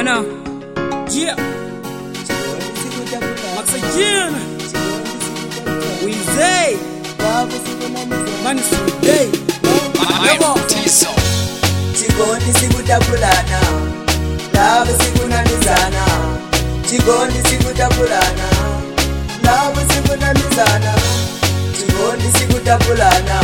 know. Yeah. Maxagina. Wizay. Man Day. Yabo. chikondi sikutapulana lavo sikunamizana chikondi sikutapulana lavo sikunamizana chikondi sikutapulana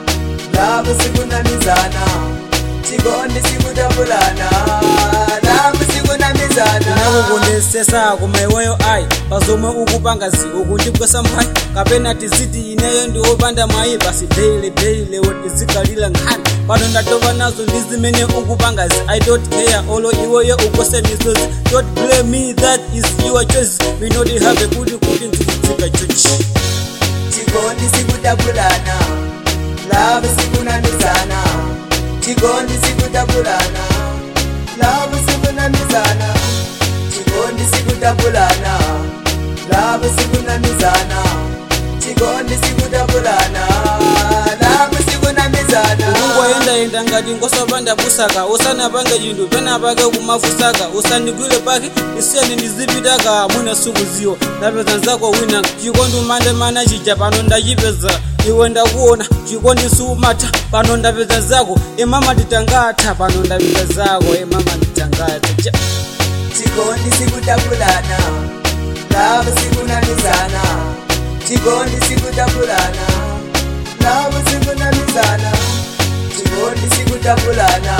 lavo sikunamizana chikondi sikutapulana lavo sikunamizana ndinakukunesesa kumaiweyo ayi pazomwe ukupangazi ukundibwesa mphayi kapena tiziti ineyo ndiwopanda mwayi basi deile deile wotizikalila nkhani pano ndatopa nazo ndi zimene ukupangazi i don't care olo iweyo ukose misozi don't blame me that is your choice we not have kuti kuti ndikudzika chochi chikondi sikutapulana lavo sikunamizana chikondi sikutapulana lavo sikunamizana chikondi sikutapulana lavo sikunamizana chikondi sikutapulana lavo sikunamizana ungoyendayenda ngati ngosapanda busaka usanapange chinthu penapake kumafusaka usandigwire pake iseni ndizipitaka mwina sukuziwa ndapeza nzako wina chikondi umande mana chija pano ndachipeza iwe ndakuona chikondi siumatha pano ndapeza zako imama titangatha pano ndapeza zako imama titangatha Ja. chikondi sikutapulana lavo sikunamizana chikondi sikutapulana lavo sikunamizana chikondi sikutapulana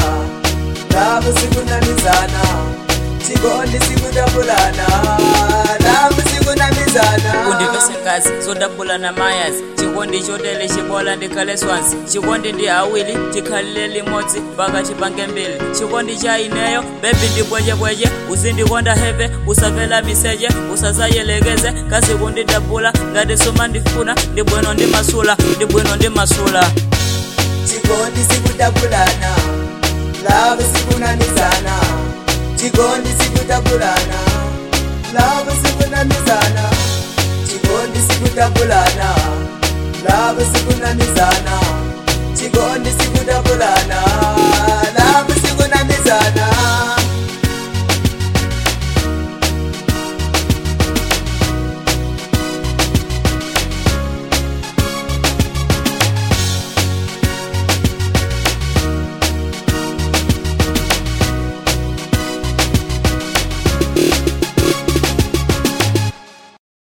lavo sikunamizana chikondi sikutapulana lavo sikunamizana undipese ngazi zodabulana mayazi chikondi chotele chibola ndikhale swansi chikondi ndi awili tikhalire limodzi mpaka chipange mbili chikondi cha ineyo bebi ndibwechebweche uzindikonda heve usavela miseche usazayelekeze kasi kundidabula ngati suma ndifuna ndibwino ndi masula ndibwino ndi masula chikondi sikutapulana lavo sikunamizana chikondi sikutapulana lavo sikunamizana chikondi sikutapulana lavo sikunamizana chikondi sikutapulana